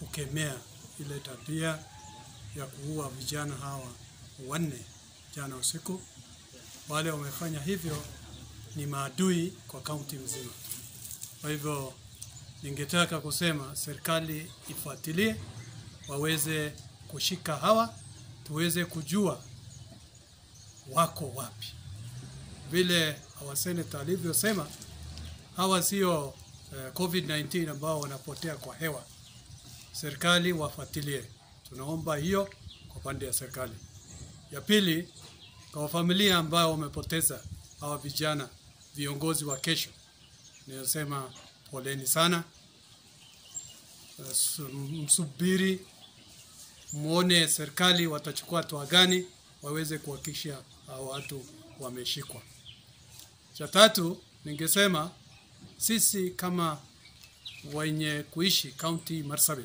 kukemea ile tabia ya kuua vijana hawa wanne jana usiku. Wale wamefanya hivyo ni maadui kwa kaunti mzima. Kwa hivyo ningetaka kusema serikali ifuatilie, waweze kushika hawa, tuweze kujua wako wapi. Vile our senator alivyosema, hawa sio eh, COVID-19 ambao wanapotea kwa hewa. Serikali wafuatilie, tunaomba hiyo kwa pande ya serikali. Ya pili, kwa familia ambao wamepoteza hawa vijana, viongozi wa kesho, ninasema poleni sana. Eh, su- Msubiri muone serikali watachukua hatua gani waweze kuhakikisha hao watu wameshikwa. Cha tatu, ningesema sisi kama wenye kuishi county Marsabit,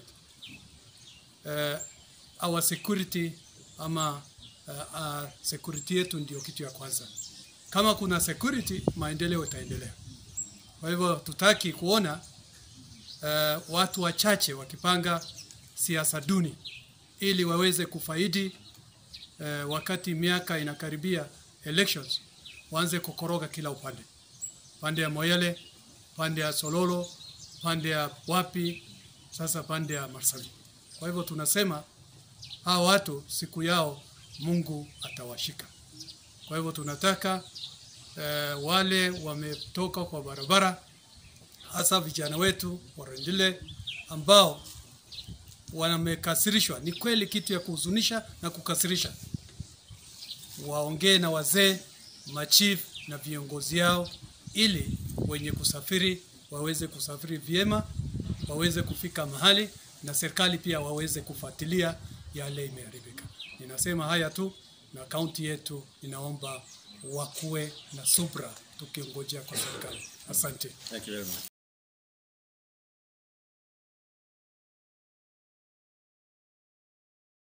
uh, our security ama uh, uh, security yetu ndio kitu ya kwanza. Kama kuna security, maendeleo itaendelea. Kwa hivyo tutaki kuona uh, watu wachache wakipanga siasa duni ili waweze kufaidi uh, wakati miaka inakaribia elections, waanze kukoroga kila upande, pande ya Moyale, pande ya Sololo, pande ya wapi, sasa pande ya Marsabit. Kwa hivyo tunasema hawa watu siku yao Mungu atawashika. Kwa hivyo tunataka eh, wale wametoka kwa barabara, hasa vijana wetu warendile ambao wamekasirishwa. Ni kweli kitu ya kuhuzunisha na kukasirisha, waongee na wazee, machief na viongozi yao, ili wenye kusafiri waweze kusafiri vyema, waweze kufika mahali, na serikali pia waweze kufuatilia yale imeharibika. Ninasema haya tu, na kaunti yetu inaomba wakuwe na subra tukingojea kwa serikali. Asante. Thank you very much.